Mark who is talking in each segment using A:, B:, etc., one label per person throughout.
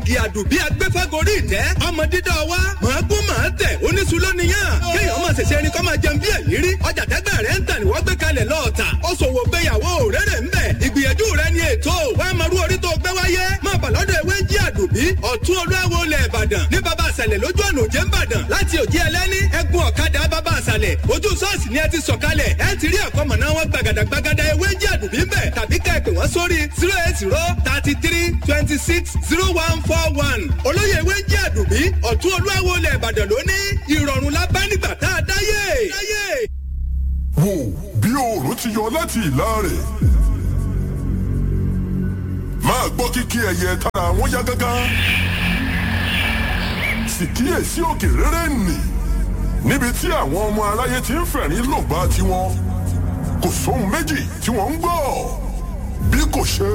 A: ògì àdùbí agbẹ́fẹ́gorí ìtẹ́ ọmọ dídá wa màágún màá tẹ̀ oníṣu lónìyàn kéèyàn máa ṣẹ̀ṣẹ̀ ẹni kọ́ máa jẹun bí ẹ̀yìn rí ọjà tẹ́gbẹ́ rẹ̀ ń tà ní wọ́n gbé kalẹ̀ lọ́ọ̀tà ó ṣòwò gbéyàwó rẹ́rẹ̀ ń bẹ̀ ìgbìyànjú rẹ̀ ni ètò wàá máa rú orí tó gbé wáyé máa bà lọ́dọ̀ ewé jí àdùbí ọ̀tún olúwawo lẹ̀ ìbàdàn ní bàbá àṣàlẹ̀ lójú ọ̀nà òjé ń bàdàn láti òjì ẹlẹ́ni ẹkùn ọ̀kadà bàbá àṣàlẹ̀ ojú sọ́ọ̀sì ni ẹ ti sọ̀kalẹ̀ ẹ ti rí ẹ̀kọ́ mọ̀nà wọn gbàgàdàgbàgàdà ewé jí àdùbí ń bẹ̀ tàbí ká ẹ pè wọ́n sórí zero eight zero thirty three twenty six zero one four one olóyè ewé jí àdùbí ọ̀tún olúwawo lẹ̀ ìbàdàn lóní ìrọ̀rùn la bá nígbà tá a dáyé.
B: wò bí oòrùn ti yọ láti ìlà rẹ̀ máa gbọ́ kíkí ẹyẹ tára wọn yá gágá sì kíyèsí òkè rere nì níbi tí àwọn ọmọ aráyé ti ń fẹ̀rín lògbà tiwọn kò sóhun méjì tí wọ́n ń gbọ́ bí kò ṣe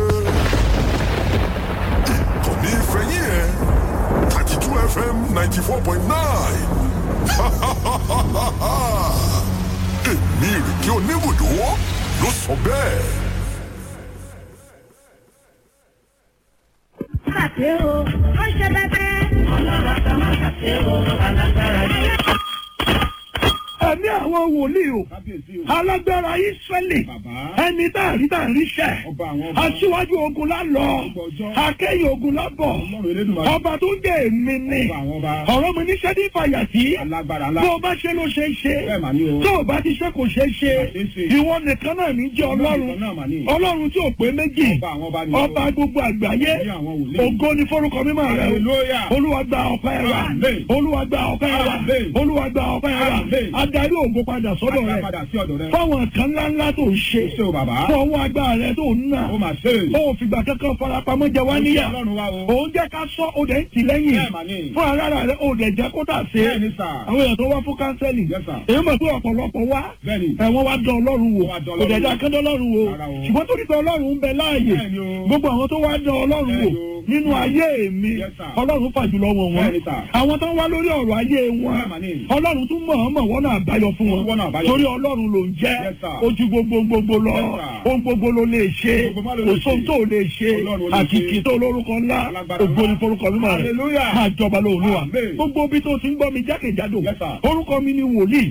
B: ìkànnì ìfẹ̀yìn ẹ̀ thirty two fm ninety four point nine èmi ìrèké oníbùdó ló sọ bẹ́ẹ̀.
C: ṣàṣe o ó ṣe bẹbẹ. ọlọ́run àti ọmọ ṣàṣe o alágbára ni.
D: ẹ̀mí àwọn wòlíì o alágbára ìsírẹ́lì ẹni tá a rí tá a rí sẹ́ aṣíwájú ogun la lọ akẹ́yìn ogun la bọ̀ ọba tó ń jẹ́ èmi ni ọ̀rọ̀ mi níṣẹ́ ní fàyàtì bó o bá ṣe ló ṣe é ṣe tó o bá ti ṣe kò ṣe é ṣe ìwọ nìkan náà ní jẹ́ ọlọ́run ọlọ́run tí ò pé méjì ọba gbogbo àgbáyé ògo ni forúkọ mímọ́ rẹ o olúwa gba ọpẹ́ wa olúwa gba ọpẹ́ wa olúwa gba ọpẹ́ wa adarí ògo padà sọ́dọ̀ rẹ̀ fáwọn kan ńláńlá tó ń ṣe fọwọ́ agbára rẹ̀ tó ń nà ó fìgbà kankan farapamọ́ jẹ wá níyà òun jẹ́ ká sọ ó dẹ̀ ń tì lẹ́yìn fún ara rẹ̀ ó dẹ̀ jẹ́ kó tà sí àwọn èèyàn tó wá fún kánsẹ́lì èyí mọ̀ pé ọ̀pọ̀lọpọ̀ wá ẹ̀wọ̀n wá dán ọlọ́run wò kò dẹ̀ dá kán dán ọlọ́run wò ṣùgbọ́n tó dìtọ̀ ọlọ́run ń bẹ láàyè gbogbo àwọn tó wá dán ọlọ́run wò nínú ayé mi ọlọ́run fàjùlọ wọn wọn àwọn tó ń wá lórí ọ̀rọ̀ ayé wọn ọlọ́run tún mọ̀ ọ́n mọ̀ wọ́n náà àbáyọ fún wọn torí ọlọ́run ló ń jẹ́ ojú gbogbo gbogbo lọ ohun gbogbo ló lè ṣe òṣòwò tó lè ṣe àkìkì tó lórúkọ ńlá ògbó ní forúkọ mímọ́ rẹ̀ máa jọba lóòlùwà gbogbo bí tó ti ń gbọ́ mi jákèjádò orúkọ mi ni wòlíì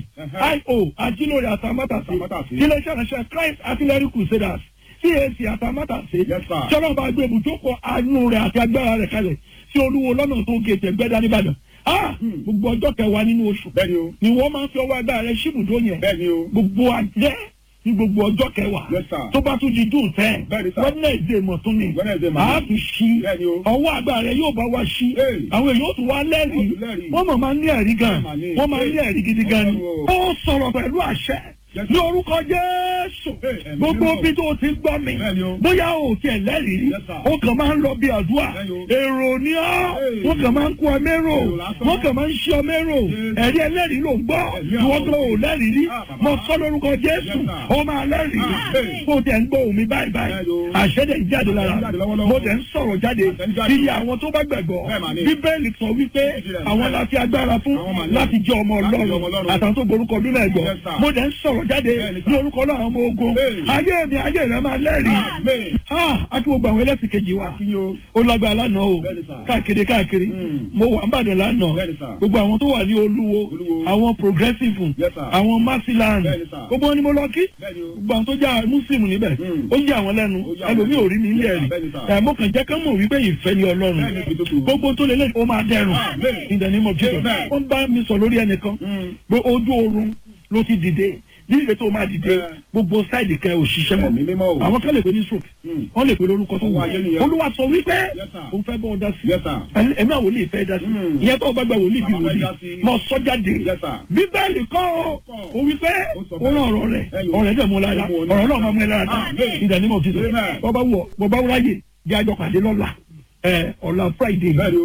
D: io ajílórí àtàmátàsí iléeṣẹ́ ìránṣẹ́ christ artillery crusaders cac àtàmátàsí sọlá bá gbé ibùjókòó àánú rẹ̀ àti agbára rẹ̀ kalẹ̀ sí olúwo lọ́nà tó gé tẹ̀gbẹ́dá nìbàdàn gbogbo ọjọ́ kẹwàá nínú oṣù ni wọ́n máa ń fi ọwọ́ agbára rẹ ṣíbùdó yẹn gbogbo ajẹ́ ní gbogbo ọjọ́ kẹwàá tó bá tún di dùn tẹ́ wẹ́nẹ̀dẹ̀ mọ̀tún ni a tún ṣí ọwọ́ agbára rẹ yóò bá wa ṣí àwọn èèyàn ó tún wá lẹ́rìí wọ́n mọ̀ máa ń ní ẹ̀rí gan wọ́n máa ń ní ẹ̀rí gidi gan ni ó sọ̀rọ̀ pẹ̀lú àṣẹ ní orúkọ jésù gbogbo bí tó ti gbọ́ mi bóyá o tiẹ̀ lẹ́rìí o kàn máa ń lọ bí àdúrà èrò ni ọ́ wọ́n kàn máa ń kó ọmẹ́rò wọ́n kàn máa ń ṣe ọmẹ́rò ẹ̀rí ẹlẹ́rìí ló ń gbọ́ ìwọ́n tó o lẹ́rìí rí mo sọ lórúkọ jésù o máa lẹ́rìí kó o tẹ̀ ń gbọ́ omi báyìí báyìí àṣẹ́dẹ̀ jáde lára mo tẹ̀ ń sọ̀rọ̀ jáde iye àwọn tó bá gbàgbọ́ bíbélì sọ wípé àwọn láti agbára fún láti jẹ́ ọmọ ọlọ́run àtàwọn tó gborúkọ bí náà gbọ́ mo tẹ̀ ń sọ̀rọ̀ jáde ní orúkọ náà ọmọ ogun ayé mi ayé rẹ máa lẹ́rìí àti gbogbo àwọn ẹlẹ́sìn kejì wa ó lágbára lánàá o káàkiri káàkiri mo wà nbàdàn lánàá gbogbo àwọn tó wà ní olúwo àwọn progressive àwọn masiland gbogbo wọn ni mo lọ kí gbogbo àwọn tó jẹ́ muslim níbẹ̀ ó yí àwọn lẹ́nu ẹlòmíì ò rí mi ilé ẹ̀rí ẹ̀mọ́ kan jẹ́ ká mọ̀ wípé ìfẹ́ ni ọlọ́run gbogbo tó lè lẹ́yìn ó máa dẹrùn ìdẹ̀nímọ̀ jesus ó ń bá mi sọ lórí ẹnìkan pé ojú oorun ló ti dìde nílùú tó máa dìde gbogbo sáìdì kẹ òṣìṣẹ́ mọ́ àwọn kan lè pe ní stroke wọ́n lè pe lórúkọ tó wù olúwa sọ wípé òun fẹ́ bọ́ ọ dá sí ẹ̀mí àwọn wòlíì fẹ́ dá sí ìyẹn tó bá gba wòlíì bí wòlíì mọ sọ́jáde bíbélì kọ́ ọ wípé ó rán ọ̀rọ̀ rẹ̀ ọ̀rẹ́ dẹ̀ mú lára ọ̀rọ̀ náà máa mú ẹ lára dá ìdánimọ̀ ti sọ bọ́bá wọ bọ́bá wúráyè jẹ́ àjọ pàdé lọ́la ọ̀la friday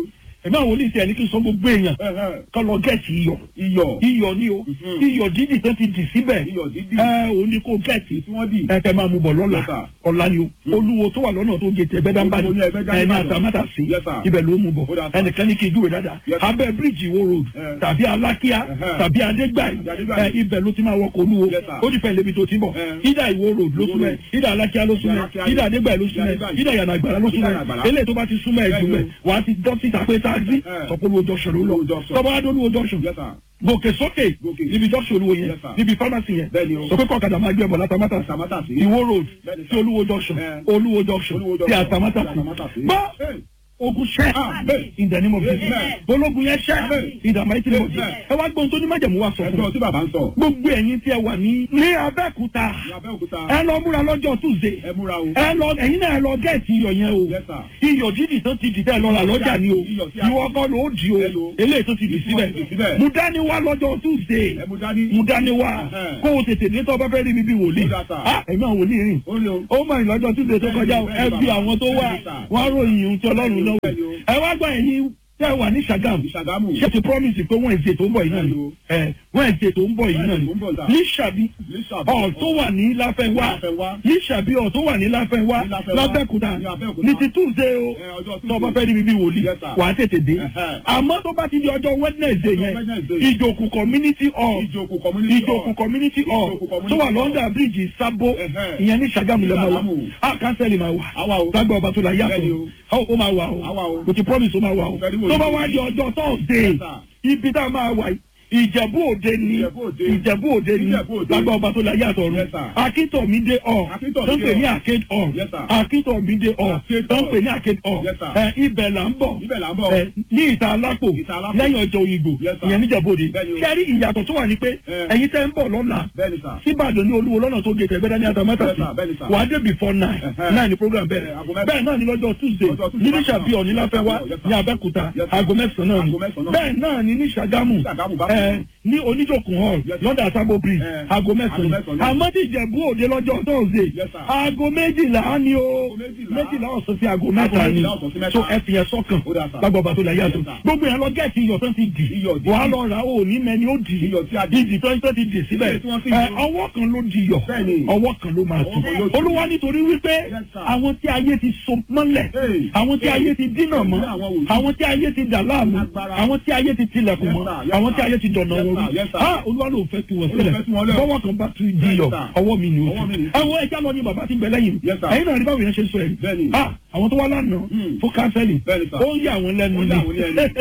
D: ẹ̀mí àwọn wòlíì tiẹ̀ ní kí n sọ gbogbo èèyàn kọ́ lọ gẹ̀ẹ́sì iyọ̀
E: iyọ̀
D: iyọ̀ ni o iyọ̀ dídì tó ti dì síbẹ̀
E: iyọ̀ dídì
D: ẹ òun ni kò gẹ̀ẹ́sì
E: tí wọ́n dì.
D: ẹ tẹ máa mú bọ̀ lọ́la
E: Yes, sir.
D: ọ̀la ni o olúwo tó wà lọ́nà tó gé tẹ gbẹ́dánbàdì
E: Olúwo ní Ẹgbẹ́dá
D: ẹ ní
E: Ìbàdàn.
D: àtàmátà sí
E: Yes, sir.
D: ibẹ̀ ló mú bọ̀
E: Ó dà, sir.
D: ẹnìkan ní kí n júwe dáadáa
E: Yes, sir.
D: abẹ́ bíríìjì wo road
E: Eh.
D: tàbí alákíá
E: Uh-huh.
D: tàbí adégbàyí
E: Adégbàyí.
D: ẹ ibẹ̀ ló ti máa wọkọ̀ olúwo
E: Yes, sir.
D: ó ti fẹ́ lébi tó ti bọ̀
E: Eh.
D: ìdá ìwó road ló
E: Ìwó
D: súnmẹ́
E: road.
D: ìdá alákíá ló súnmẹ́
E: Alákíá
D: ìdá adégbàyí ló súnmẹ́
E: Adégbàyí.
D: ìdá yàrá àgbàlá ló
E: Ìdá
D: súnmẹ́
E: Yànà Àgbàlá.
D: eléyìí tó bá ti súnmọ́ ẹ̀ jù mẹ́
E: Bẹ́ẹ̀ni
D: wàá ti dọ́sítà pé táàgì
E: Eh.
D: sọpọ́lùwò junction ló lọ
E: Olúwo junction.
D: tọ́ba adólúwo junction
E: Yes, sir.
D: gòkè sókè
E: Gòkè.
D: níbi junction olúwo yẹn
E: Yes, sir.
D: níbi pharmacy yẹn
E: Bẹ́ẹ̀ni o.
D: sọ pé kọ̀ọ̀kadà máa gbé ẹ̀bọ̀ látàmátà
E: Àtàmátà sí.
D: ìwó road
E: Bẹ́ẹ̀ni,
D: sí
E: sir.
D: olúwo junction
E: Eh.
D: olúwo junction
E: Olúwo
D: sí
E: junction.
D: àtàmátà
E: Sí Àtàmátà sí.
D: gbọ́
E: Hey.
D: ogun ṣẹ́
E: Amen.
D: in the name of Jesus
E: Amen.
D: ológun yẹn ṣẹ́
E: Amen.
D: in the mighty name of Jesus
E: Amen.
D: ẹ wá gbọ́n tó ní májẹ̀mú wa sọ fún
E: ẹjọ́
D: mi
E: tí bàbá ń sọ.
D: gbogbo ẹ̀yin tí ẹ wà ní ní abẹ́òkúta
E: ní Abẹ́òkúta
D: ẹ lọ múra lọ́jọ́ tuesday
E: ẹ múra o.
D: ẹ lọ ẹ̀yin náà ẹ lọ gẹẹti iyọ̀ yẹn o
E: Yes, sir.
D: iyọ̀ dídì tó ti dìtẹ lọ rà lọ́jà ni o
E: Iyọ̀ tí a-
D: ìwọ kọ́ ló di o
E: Hello.
D: eléyìí tó ti dì
E: Tí wọ́n ti dì
D: síbẹ̀
E: síbẹ̀.
D: mú dání wá lọ́jọ́ tuesday
E: ẹ mú dání.
D: mú dání wá
E: Ẹhẹ́n.
D: kó o tètè dé tó bá fẹ́ rí mi bí wòlíì
E: Ó dà, sir.
D: ah ẹ̀mí àwọn wòlíì rìn
E: ó ní o.
D: ó mọ̀ ìlọ́jọ́ tuesday tó kọjá o ẹ bí àwọn tó wà wọ́n á ròyìn ohun tí ọlọ́run lọ́wọ́ ẹ wá gbọ́ ẹ̀yin tẹ́ wà ní Ṣàgámù
E: Ìṣàgámù.
D: ṣé ti promise pé wọ́n èsè tó ń bọ̀ yìí náà ni ẹ wọ́n èsè tó ń bọ̀ yìí náà ni
E: Wednesday tó ń bọ̀, sir.
D: ní Ṣàbí
E: Ní Ṣàbí.
D: ọ̀ tó wà ní Láfẹ́nwá
E: Láfẹ́nwá.
D: ní Ṣàbí ọ̀ tó wà ní Láfẹ́nwá
E: Ní Láfẹ́nwá.
D: lábẹ́kúta
E: Ní Abẹ́òkúta.
D: ní ti Tuesday o
E: Ẹ, ọjọ́ Tuesday.
D: tó bá fẹ́ rí mi bí wòlíì
E: Yes, sir.
D: wà á tètè dé
E: Ẹhẹ́.
D: àmọ́ tó bá ti di ọjọ́ Wednesday yẹn
E: Wednesday.
D: ìjòkù community hall
E: Ìjòkù community hall.
D: ìjòkù community hall
E: Ìjòkù community
D: tó wà
E: hall.
D: lọ́ndà bíríìjì sábó
E: Ẹhẹ́.
D: ìyẹn ní Ṣàgámù lẹ́mọ̀ wa
E: Ṣàgámù.
D: á kánsẹ́lì máa wà
E: Àwa o.
D: lágbà ọba tó la
E: Bẹ́ẹ̀ni
D: yàtọ̀
E: o.
D: ó máa wà
E: Àwa
D: o
E: o.
D: kò ti promise ó máa wà o
E: Fẹ́rí wò
D: tó
E: ni.
D: bá wá di ọjọ́ Thursday
E: Yes, sir.
D: ibi tá a máa wà yìí ìjẹ̀bú òde ni
E: Ìjẹ̀bú Òde.
D: ìjẹ̀bú òde ni
E: Ìjẹ̀bú Òde.
D: lágbà ọba tó la yàtọ̀
E: Yes,
D: ọ̀run
E: sir.
D: akíntómídé ọ̀
E: Akíntọ̀mídé
D: tó ń pè ní
E: hall.
D: arcade hall
E: Yes, sir.
D: akíntómídé hall
E: Arcade
D: tó ń
E: hall.
D: pè ní arcade hall
E: Yes, sir.
D: ẹ ibẹ̀ là ń bọ̀
E: Ibẹ̀ là ń bọ̀.
D: ẹ ní ìta alápò
E: Ìta Alápò.
D: lẹ́yìn ọjọ́ òyìnbó
E: Yes, sir.
D: ìyẹn níjẹ̀bú òde
E: Bẹ́ẹ̀ni o.
D: kẹ́rí ìyàtọ̀ tó wà ní pé
E: Eh.
D: ẹ̀yin tẹ́ ń bọ̀ lọ́la
E: Bẹ́ẹ̀ni sà.
D: síbàdàn ní olúwo lọ́nà tó gé tẹ̀gbẹ́dá ní àtàmátà
E: Yes, sir. Bẹ́ẹ̀ni, sir.
D: wà á dé before nine
E: Ẹ̀hẹ́.
D: nine ni program bẹ̀rẹ̀
E: Eh, aago mẹ́sàn-án.
D: bẹ́ẹ̀ náà ni lọ́jọ́ tuesday
E: Lọ́jọ́ Tuesday
D: ní
E: bákan
D: níṣàbí
E: náà.
D: ọ̀ní láfẹ́wá
E: Yes, sir.
D: ní abẹ́kúta
E: Yes, sir.
D: aago mẹ́sàn-án náà ni
E: Aago mẹ́sàn-án náà.
D: bẹ́ẹ̀ náà ni ní ṣàgámù
E: Ṣàgámù bákan
D: ẹ
E: náà.
D: ní oníjòkun hall
E: Yes, sir.
D: lọ́dà sábò bridge
E: Eh,
D: aago
E: aago
D: mẹ́sàn-án
E: mẹ́sàn-án náà.
D: àmọ́ tí ìjẹ̀bú òde lọ́jọ́ thursday
E: Yes, sir.
D: aago méjìlá ni o
E: Aago méjìlá.
D: méjìlá ọ̀sán sí aago mẹ́ta ni
E: méjìlá ọ̀sán sí mẹ́ta.
D: so ẹ fi ẹ sọ́kàn
E: Ó dà, sir.
D: gbàgbọ́ bàtò là yàtọ̀
E: Yes, sir.
D: gbogbo yẹn lọ gẹ̀ẹ́sì iyọ̀ tó ti dì
E: Iyọ̀ dì.
D: wàá lọ rà ó ní mẹ́ni ó dì
E: Iyọ̀ tí a dì.
D: ìdì tó tó ti dì síbẹ̀
E: Èyí tí wọ́n sì
D: ẹ,
E: dì.
D: ọwọ́ kan ló di yọ̀
E: Bẹ́ẹ̀ni.
D: ọwọ́ kan ló máa
E: Ọwọ́ kan
D: tù
E: ló tù.
D: olúwa nítorí wípé
E: Yes, sir.
D: àwọn tí ayé ti so mọ́lẹ̀
E: Hey.
D: àwọn tí ayé ti dínà mọ́
E: Hey, àwọn wòlíì.
D: àwọn tí ayé ti dà láàmú
E: Agbára.
D: àwọn tí ayé ti tilẹ̀kùn
E: Yes,
D: mọ́
E: sir. Yes,
D: àwọn tí
E: sir.
D: ayé ti dọ̀nà
E: Yes,
D: wọn
E: sir.
D: rú
E: Yes, sir.
D: ah olúwa ló fẹ́ tu wọn
E: Olúwa fẹ́ tu wọn lẹ̀.
D: bọ́wọ́ kan bá tu di
E: Yes,
D: yọ̀
E: sir.
D: ọwọ́ mi ni o
E: Ọwọ́ mi ni.
D: ẹ wo ẹja lọ ní bàbá tí ń bẹ lẹ́yìn
E: Yes, sir.
D: ẹ̀yin náà rí báwo yẹn ṣe sọ ẹ̀
E: Bẹ́ẹ̀ni.
D: ah àwọn tó wá lánàá
E: Hmm.
D: fún kánsẹ́lì
E: Bẹ́ẹ̀ni, sir.
D: ó ń yà wọ́n lẹ́nu
E: Ó
D: ni
E: yà wọ́n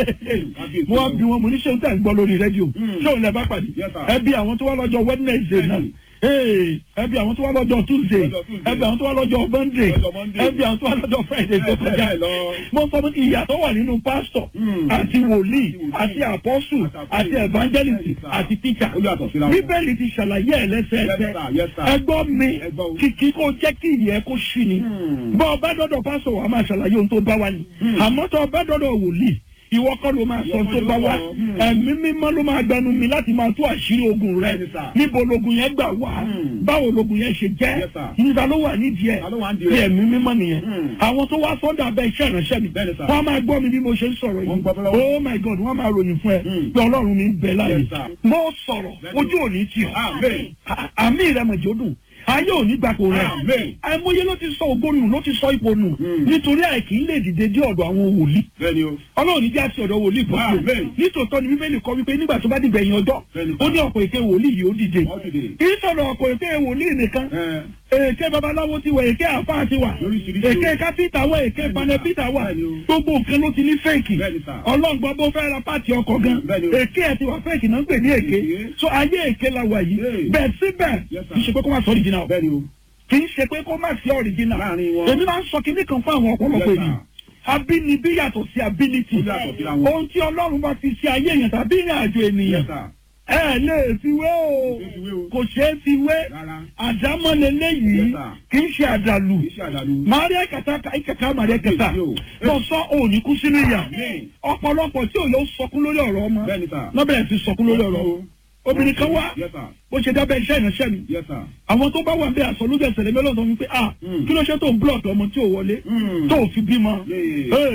E: lẹ́nu.
D: mo wá bí wọn mo ní ṣé ń tẹ̀ ń gbọ́ lórí rédíò
E: Hmm.
D: ṣé òun lẹ bá pàdé
E: Yes, sir.
D: ẹ bí àwọn tó wá lọ́jọ́ wednesday náà
E: Bẹ́ẹ̀ni.
D: Ee, ẹ bí àwọn tó wá lọ́jọ́ tuesday
E: Lọ́jọ́ Tuesday.
D: ẹ bí àwọn tó wá lọ́jọ́ monday
E: Lọ́jọ́ Monday.
D: ẹ bí àwọn tó wá lọ́jọ́ friday tó
E: Bẹ́ẹ̀
D: kọjá
E: bẹ́ẹ̀ lọ.
D: mo sọ fún ìyàtọ̀ wà nínú pásítọ̀
E: Hmm.
D: àti wòlíì
E: wòlíì.
D: àti àpọ́sù
E: Àti
D: àti
E: àpọ́sù.
D: evangelist
E: Bẹ́ẹ̀ni, sir.
D: àti teacher
E: Ó yàtọ̀ síra wọn.
D: bíbélì ti ṣàlàyé ẹ̀ lẹ́sẹẹsẹ
E: Yes, sir. Yes, sir.
D: ẹgbọ́n mi
E: Ẹ gbọ́ o.
D: kìkì kó jẹ́ kí ìyẹn kó ṣí ni
E: Hmm.
D: bọ́ ọba dọ́dọ̀ pásítọ̀ wà máa ṣàlàyé ohun tó bá wa ni àmọ́ tó ọba dọ́dọ̀ wòlíì ìwọ kọ́ ló máa sọ
E: Ìwọ
D: ohun tó
E: kọ́
D: bá
E: ló
D: wa
E: sọ. Hmm.
D: ẹ̀mí mímọ́ ló máa gbẹnu mi láti máa tú àṣírí ogun rẹ
E: Bẹ́ẹ̀ni, sir.
D: níbo logun yẹn gbà wá
E: Hmm.
D: báwo logun yẹn ṣe jẹ́
E: Yes, sir.
D: níta ló wà nídìí ẹ̀
E: Ta ló wà nídìí
D: bí
E: rẹ̀?
D: ẹ̀mí mímọ́ nìyẹn
E: Hmm.
D: àwọn tó wá sọ́dọ̀ abẹ́ iṣẹ́ ìránṣẹ́ mi
E: Bẹ́ẹ̀ni, sir.
D: wọ́n á máa gbọ́ mi bí mo ṣe ń sọ̀rọ̀
E: Wọ́n ń
D: yìí
E: gbọ́ lọ́wọ́.
D: oh my god wọ́n máa ròyìn fún ẹ
E: Hmm.
D: pé ọlọ́run mi ń bẹ láàyè
E: Yes, sir.
D: mo sọ̀rọ̀
E: Bẹ́ẹ̀ni.
D: ojú òní tì ọ́
E: Amen.
D: À- àmì ìrẹmọ̀jì ó dùn ayé òní gbàgbó rẹ̀
E: Amen.
D: àìmọye ló ti sọ ògo nù ló ti sọ ipò nù
E: Hmm.
D: nítorí àìkí lè dìde dé ọ̀dọ̀ àwọn wòlíì
E: Bẹ́ẹ̀ni o.
D: ọlọ́run ní bí a ti ọ̀dọ̀ wòlíì bọ́ sí
E: Amen.
D: o nítòótọ́ ni bíbélì kọ wípé nígbà tó bá dìgbà ẹ̀yìn ọjọ́
E: Bẹ́ẹ̀ni,
D: ó ní ọ̀pọ̀ èké wòlíì yìí ó dìde
E: Ó dìde.
D: kì í sọ̀rọ̀ ọ̀pọ̀ èké wòlíì nìkan
E: Ẹ.
D: èké babaláwo ti wà èké àfáà ti wà
E: Lóríṣiríṣi o.
D: èké kápítà wà èké panẹ́pítà wà
E: Bẹ́ẹ̀ni o.
D: gbogbo nǹkan ló ti ní fẹ́ẹ̀kì
E: Bẹ́ẹ̀ni, sir.
D: ọlọ́ngbọ́n bó fẹ́ ra pàtì ọkọ̀ gan
E: Bẹ́ẹ̀ni o.
D: èké ẹ̀ ti wà fẹ́ẹ̀kì náà ń pè ní èké
E: Èké.
D: so ayé èké la wà yìí
E: Hey.
D: bẹ́ẹ̀ síbẹ̀
E: Yes, sir.
D: kì í ṣe pé kó má sọ original o
E: Bẹ́ẹ̀ni o.
D: kì í ṣe pé kó má sí original
E: Láàrin wọn.
D: èmi máa ń sọ kinní kan fún àwọn ọ̀pọ̀lọpọ̀
E: Yes, sir.
D: ènìyàn abínibí yàtọ̀ sí ability
E: Ó yàtọ̀ síra wọn.
D: ohun tí ọlọ́run bá fi ṣe ayé èèyàn tàbí ìrìn àjò ènìyàn
E: Yes, sir.
D: ẹ lè fi wé o
E: Kò ṣeé fi wé o.
D: kò ṣeé fi wé
E: Rárá.
D: àdámọ́ leléyìí
E: Yes, sir.
D: kì í ṣe àdàlù
E: Kì í ṣe àdàlù.
D: maria kata kàkà maria kata
E: Yes, yo.
D: lọ sọ òní kú sínú ìyà
E: Amen.
D: ọ̀pọ̀lọpọ̀ tí ò yóò sọkún lórí ọ̀rọ̀ ọmọ
E: Bẹ́ẹ̀ni, sir.
D: lọ́bẹ̀rẹ̀ sí sọkún lórí ọ̀rọ̀ ọmọ obìnrin kan wá
E: Yes, sir.
D: bó ṣe dábẹ́ iṣẹ́ ìránṣẹ́ mi
E: Yes, sir.
D: àwọn tó bá wà bí aṣọ lójú ẹsẹ̀ lẹ́gbẹ́ lọ́dọ̀ wípé ah
E: Mm.
D: kí ló ṣe tó ń blọọ̀kì ọmọ tí ò wọlé
E: Mm.
D: tó ò fi bímọ
E: Yeah.
D: Hey,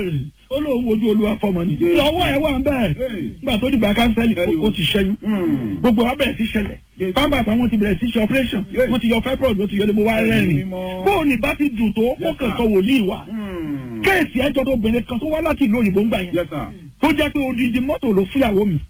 D: ó lóun wojú olúwa fọmọ ni lọ́wọ́ ẹ̀ wà ń bẹ́ẹ̀ nígbà tó dìgbà kánsẹ́lì ó ti ṣẹ́yún gbogbo wa bẹ̀rẹ̀ sí ṣẹlẹ̀ pápá àtàwọn ti bẹ̀rẹ̀ sí ṣe operation wọ́n ti yọ fibroid wọ́n ti yọ lébo wá rẹ́rìn bóun ní bá ti dùn tó ó kàn sọ wòlíì wa kéèsì ẹjọ́ tó bẹ̀rẹ̀ kan tó wá láti ìlú òyìnbó ń gbà yẹn tó jẹ́ pé odidi mọ́tò ló fúyàwó mi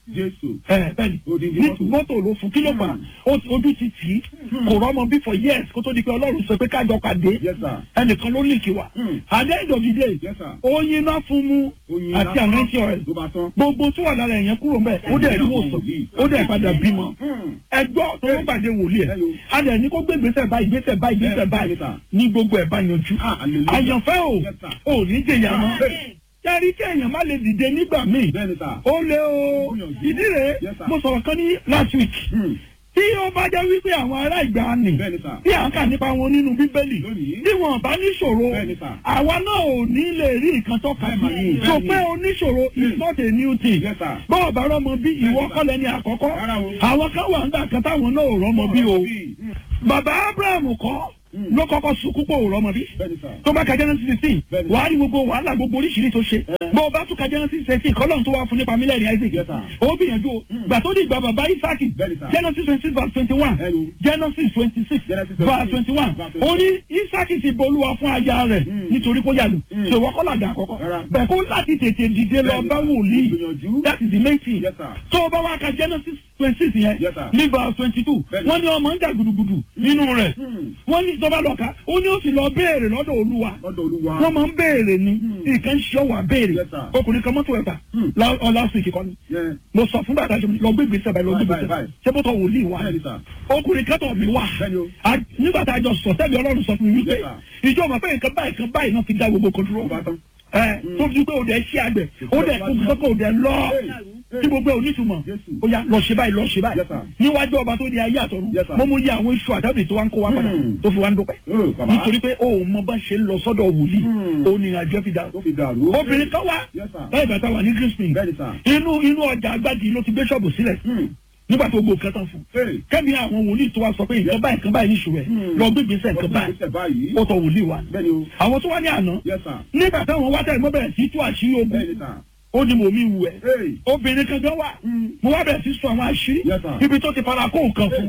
D: ẹ bẹ́ẹ̀ni ní mọ́tò ló fún kí ló fà ojú ti tì í kò rọ́mọ bí for years kó tó di pé ọlọ́run sọ pé kájọ pàdé ẹnìkan ló lìkì wa at the end of the day oyin náà fún mu àti àmẹ́tí ọ̀rẹ́ gbogbo tó wà lára ẹ̀yẹn kúrò mbẹ́ ó dẹ̀ rí wòsàn ó dẹ̀ padà bímọ ẹgbọ́ tó ló pàdé wòlíì ẹ̀ a dẹ̀ ní kó gbé gbèsè báyìí gbèsè báyìí gbèsè báyìí ní gbogbo ẹ̀ bá yanjú àyànfẹ́ o ò ní jẹ̀yà mọ́ yàrá kí èèyàn má lè dìde nígbà míì ó lé o ìdí rèé mo sọ̀rọ̀ kan ní last week tí ó bá jẹ́ wípé àwọn ará ìgbà nì tí à ń kà nípa wọn nínú bíbélì tí wọn bá níṣòro àwa náà ò ní lè rí nǹkan tọ́ka sí so pé oníṣòro is not a new thing bọ́ọ̀ bá rọ́mọ bí ìwọ kọ́lẹ̀ ní àkọ́kọ́ àwọn kan wà nígbà kan táwọn náà ò rọ́mọ bí o bàbá abraham kọ́ ló kọ́kọ́ sunkún pò rọ́mọ bí tó bá ka Genesis sixteen wàá rí gbogbo wàhálà gbogbo oríṣiríṣi tó ṣe bó o bá tún ka Genesis sixteen kọ́lọ́n tó wá fún nípa mílíọ̀nù Isaac ó gbìyànjú o gbà tó di ìgbà bàbá Isaac Genesis twenty six verse twenty one Genesis twenty six verse twenty one ó ní Isaac ti bolúwa fún aya rẹ̀ nítorí kó yàlù ṣèwọ́ kọ́lá dà àkọ́kọ́ bẹ́ẹ̀ kó láti tètè dìde lọ bá wòlíì that is the main thing tó o bá wá ka Genesis twenty six yẹn ní verse twenty two wọ́n ní ọmọ ń jà gudugudu nínú rẹ̀ wọ́n ní tọ́ba lọ́ka ó ní ó sì lọ béèrè lọ́dọ̀ olúwa wọ́n máa ń béèrè ni nǹkan ṣe ọ̀wà béèrè ọkùnrin kan mọ́tò ẹ̀ta last week kọ́ ni mo sọ fún bàtà ṣe lọ gbé gbèsè báyìí lọ gbé gbèsè báyìí ṣé bó tọ wòlíì wa ọkùnrin kan tọ̀ mí wá nígbà tá a jọ sọ tẹ́lẹ̀ ọlọ́run sọ fún mi wípé ìjọ ọmọ pé nǹkan báyìí nǹkan báyìí náà fi dá gbogbo kan dúró ẹ tó fi pé òde ṣí àgbẹ̀ òde kókó òde lọ tí gbogbo ẹ̀ onítùmọ̀ ó yá lọ ṣe báyìí lọ ṣe báyìí níwájú ọba tó di ayé àtọ̀run mo mú yẹ àwọn iṣu àtàbí tó wá ń kó wá padà tó fi wá ń dúpẹ́ nítorí pé o ò mọ bá ṣe ń lọ sọ́dọ̀ wòlíì o ní ìrìnàjò fi dàrú obìnrin kan wá báyìí bàtà wà ní Crispin inú inú ọjà agbági ló ti gbé ṣọ́ọ̀bù sílẹ̀ nígbà tó gbó kẹtàn fún kẹ́mi àwọn wòlíì tó wá sọ pé nǹkan báyìí nǹkan báyìí níṣòro ẹ̀ lọ gbé gbèsè nǹkan báyìí ó tọ wòlíì wa àwọn tó wá ní àná nígbà táwọn wá tẹ̀lé mọ́ bẹ̀rẹ̀ sí tú àṣírí ogun ó ní mò ń wù ẹ́ obìnrin kan gan wà mo wá bẹ̀rẹ̀ sí sọ àwọn àṣírí ibi tó ti fara kó nǹkan fún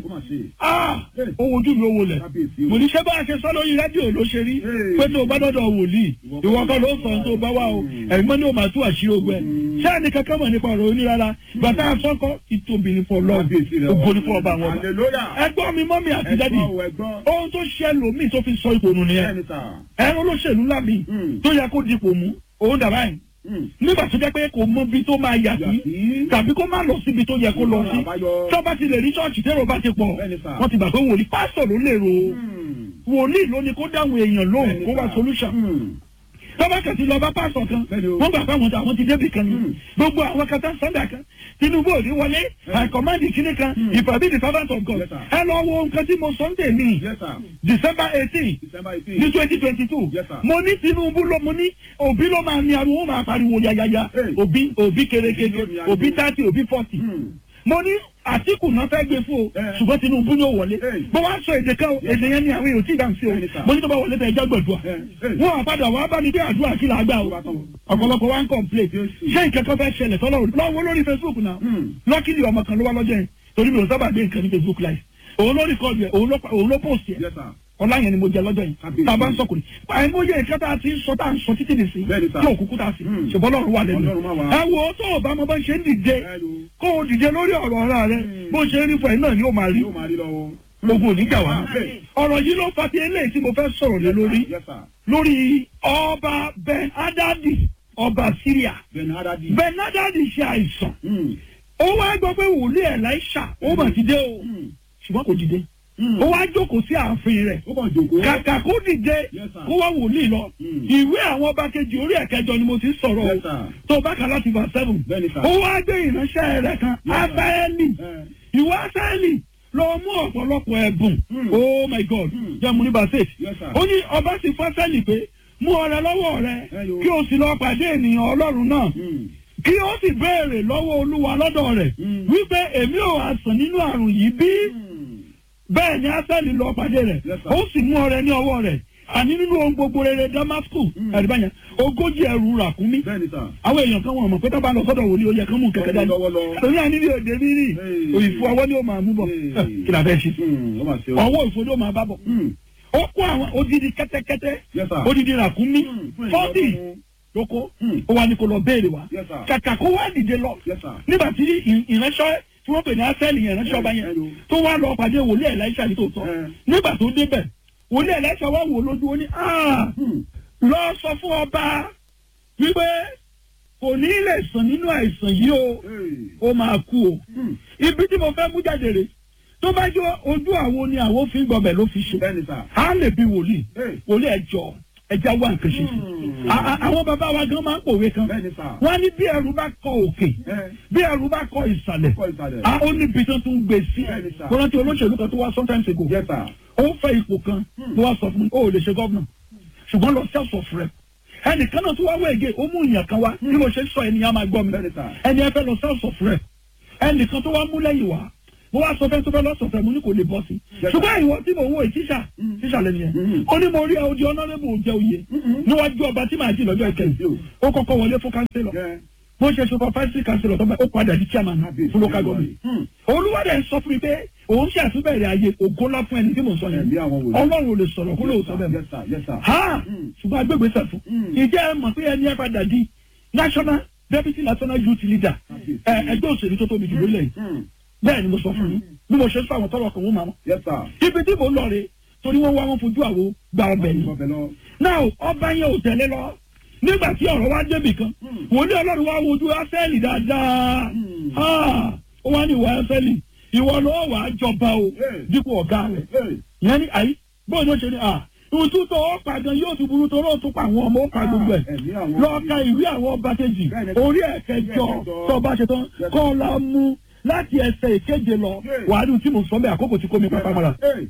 D: ó wojú mi ó wọlẹ̀ mo ní ṣé bá a ṣe sọ lórí rédíò ló ṣe rí pé tó o bá dọ́dọ̀ wòlíì ìwọ kan ló sọ tó o bá wà o ẹ̀yin mọ́ ni o máa tú àṣírí ogun ẹ̀ ṣé ẹni kankan mọ̀ nípa ọ̀rọ̀ onírara bàtà àsọ́kọ́ ìtòbí ní fọ lọ́ọ̀ ògo ní fọ ọba àwọn ọba ẹgbọ́n mi mọ́mí àti dádì ohun tó ṣe lòmíì tó fi sọ ipò nù nìyẹn ẹ̀rọ olóṣèlú ńlá mi tó yẹ kó dipò mú òun dàbá yìí nígbà tó jẹ́ pé kò mọ ibi tó máa yà sí tàbí kó má lọ síbi tó yẹ kó lọ sí tó bá ti lè rí ṣọ́ọ̀ṣì tẹ́rọ bá ti pọ̀ wọ́n ti gbà pé wòlíì pásítọ̀ ló lè ro wòlíì ló ní kó dáhùn èèyàn lóhùn kó wá solution tọ́ba kẹ̀sì lọ bá pásọ̀ kan wọ́n gbà pé àwọn ti débì kan ní gbogbo àwọn kan tán sọ́ndà kan Tinubu ò ní wọlé àìkọ́mándì kínní kan ìfàbí the servant of God ẹ lọ wo nǹkan tí mo sọ ń tèmi December eighteen ní twenty twenty two mo ní Tinubu ló mo ní Obi ló máa ní ariwo máa pariwo yayaya Obi Obi kérékéré Obi thirty Obi forty mo ní àtìkù náà fẹ́ gbé fún o ṣùgbọ́n Tinubu yóò wọlé bó wá sọ èdè kan èdè yẹn ni àwọn èèyàn tí ì dáhùn sí o mo ní tó bá wọlé tẹ ẹjọ́ gbẹ̀dùà wọn àpadà wàá bá mi bí àdúrà kí là á gbà o ọ̀pọ̀lọpọ̀ wa ń kọ̀m̀plé ṣé nǹkan kan fẹ́ ṣẹlẹ̀ tọ́lọ́run lọ́wọ́ lórí Facebook náà lọ́kìlì ọmọ kan ló wá lọ́jọ́ yẹn torí mi ò sábà gbé nǹkan ní Facebook live òun ló rìkọ́ọ̀dù ẹ̀ òun ló post ẹ̀ ọlá yẹn ni mo jẹ lọ́jọ́ yìí tá a bá ń sọkùnrin àìmọye ìkẹ́ tá a ti ń sọ tá a ń sọ títí nìsí tí òkùnkùn tá a sì ṣùgbọ́n lọ́run wà lẹ́nu ẹ wo tó o bá mọ bá ṣe ń dìde kó o dìde lórí ọ̀rọ̀ ọ̀rá rẹ bó ṣe ń rí fún ẹ náà ni ó máa rí gbogbo oníjà wa ọ̀rọ̀ yìí ló fa ti eléyìí tí mo fẹ́ sọ̀rọ̀ lé lórí lórí ọba Ben Hadadi ọba Syria Ben Hadadi ṣe àìsàn ó wá gbọ́ pé wòlíì Elisha ó mà ti dé o ṣùgbọ́n kò dìde ó wá jókòó sí ààfin rẹ̀ kàkà kó dìde kó wá wòlíì lọ ìwé àwọn ọba kejì orí ẹ̀kẹjọ ni mo ti sọ̀rọ̀ o tó bá kà láti verse seven ó wá gbé ìránṣẹ́ rẹ̀ kan asaeli ìwé asaeli lọ mú ọ̀pọ̀lọpọ̀ ẹ̀bùn oh my god jẹ́mu ní basset ó ní ọba sì fún asaeli pé mú ọrẹ lọ́wọ́ rẹ kí o sì lọ pàdé ènìyàn ọlọ́run náà kí ó sì béèrè lọ́wọ́ olúwa lọ́dọ̀ rẹ̀ wípé èmi ò àsàn nínú àrùn yìí bí bẹ́ẹ̀ ni asẹ́lì lọ pàdé rẹ̀ ó sì mú ọrẹ ní ọwọ́ rẹ̀ àní nínú ohun gbogbo rere damascus ẹ̀rìbá yẹn ogójì ẹrù ràkúnmí
E: bẹ́ẹ̀ni sà.
D: àwọn èèyàn kan wọn mọ̀ pé tó bá lọ sọ́dọ̀ wòlíì ó yẹ kán mú kẹ̀kẹ́ dání
E: lọ́wọ́ lọ.
D: torí àní ní òde mi rí
E: Hey.
D: òyìnbó ọwọ́ ni ó máa mú bọ̀
E: Hey.
D: Eh, kí la fẹ́ ṣe
E: Hmm, ó mà ṣe o.
D: ọwọ́ òfò ló máa bá bọ̀
E: Hmm,
D: ó kó àwọn odidi kẹ́tẹ́kẹ́tẹ́
E: Yes, sir.
D: odidi ràkúnmí
E: hmm, fún
D: fọ́ọ̀tì
E: ìjọba.
D: lóko
E: Hmm.
D: ó wá ní kó lọ béèrè wa
E: Yes, sir.
D: kàkà kó wá dìde lọ
E: Yes, sir.
D: nígbà tí ì- ìránṣẹ́ tí wọ́n pè ní asẹ́lì yẹn ìránṣẹ́ ọba yẹn
E: Hello.
D: tó wá lọ pàdé wòlíì ẹ̀láìṣà ní tòótọ́
E: Eh.
D: nígbà tó débẹ̀ wòlíì ẹ̀láìṣà wá wò lójú ó ní "Ah,
E: Hmm,
D: lọ sọ fún ọba wípé kò ní lè sàn nínú àìsàn yìí o
E: hey,
D: ó máa kú o
E: hmm,
D: ibi tí mo fẹ́ mú jáde rè tó bá jọ ojú àwo ni àwo fi ń gbọbẹ̀ ló fi ṣe
E: bẹ́ẹ̀ni sà.
D: á lè bí wòlíì
E: Hey.
D: wòlíì ẹjọ ẹja wà nǹkan ṣe sí
E: Hmm.
D: A- a- àwọn bàbá wa gan máa ń pòwe kan
E: bẹ́ẹ̀ni sà.
D: wọ́n á ní bí ẹrù bá kọ òkè
E: Eh,
D: bí ẹrù bá kọ ìsàlẹ̀
E: kọ́ ìsàlẹ̀.
D: a ó ní ibi tó tún gbé sí
E: Bẹ́ẹ̀ni sà.
D: kó rántí olóṣèlú kan tó wá sometimes ago
E: Yes, sir.
D: ó fẹ́ ipò kan ló wá sọ fún mi ó lè ṣe gọ́vnà ṣùgbọ́n lọ sẹ́sọ̀ fún rẹ ẹnìkan náà tó wá wẹ̀gẹ̀ ó mú ìyàn kan wá bí mo ṣe sọ ẹnìyàn máa gbọ́ mi
E: Bẹ́ẹ̀ni sà.
D: ẹni ẹ fẹ́ lọ sẹ́sọ̀ fún rẹ ẹnìkan tó wá mú lẹ́yìn wá mo wá sọ fẹ́ tó fẹ́ lọ́sọ̀ fẹ́ mo ní kò lè bọ́ sí
E: Yes, sir.
D: ṣùgbọ́n ìwọ tí mo wo ìtíṣà tíṣà lẹ́nu yẹn
E: Mhm.
D: ó ní mo rí odi ọ̀nàrẹ́bù òjẹ oyè níwájú ọba tí màá jì lọ́jọ́ ìkẹyìn ó kọ́kọ́ wọlé fún kánsílọ̀
E: Yeah.
D: bó ṣe ṣe fọfẹ́sì kánsílọ̀ tó bá ó padà di chairman fún local government
E: Hmm.
D: olúwadẹ sọ fún mi pé òun ṣe àtúbẹ̀rẹ̀ ayé ògo ńlá fún ẹni tí mò ń sọ yẹn
E: Ẹ̀mí àwọn wòlíì.
D: ọlọ́run ò lè sọ̀rọ̀ kó lóòótọ́ bẹ́ẹ̀ mọ́
E: Yes, sir. Yes, sir.
D: ha
E: Mm.
D: ṣùgbọ́n agbègbè sẹ̀fún
E: Mm.
D: ìjẹ́ ẹ mọ̀ pé ẹni ẹ padà di national deputy national youth leader ẹ ẹgbẹ́ òṣèlú tó tóbi jù lórílẹ̀ yìí
E: Hmm,
D: bẹ́ẹ̀ ni mo sọ fún yín bí mo ṣe sọ àwọn tọrọ kan wọn máa mọ
E: Yes, sir.
D: ibi tí mo lọ rè torí wọn wá wọn fojú àwo gba ọbẹ̀ ni
E: Ọbẹ̀ lọ.
D: náà ọba yẹn ò tẹ̀lé lọ nígbà tí ọ̀rọ̀ wá débì kan wọ́n ní ọlọ́run wá wojú ásẹ́lì dáadáa
E: Mm.
D: Ah, ó wá ní ìwà ásẹ́lì ìwọ ló wà á jọba o
E: Hey.
D: dípò ọ̀gá rẹ̀
E: Hey.
D: ìyẹn ní àyí bóyá ó ṣe ní à ìwọ̀n tó tó ó pa gan yóò tún burú tó lóò tún pa àwọn ọmọ ó pa gbogbo ẹ̀
E: Ẹ̀mí àwọn
D: lọ́ọ́ ka ìwé àwọn ọba kejì
E: Bẹ́ẹ̀ni.
D: orí ẹ̀kẹjọ tó bá ṣe tán
E: Yes.
D: kọ́ la mú láti ẹsẹ̀ ìkéje lọ
E: Yes.
D: wàá rí tí mo sọ bẹ́ẹ̀ àkókò tí kò mi pápá mọ́ra
E: Hey.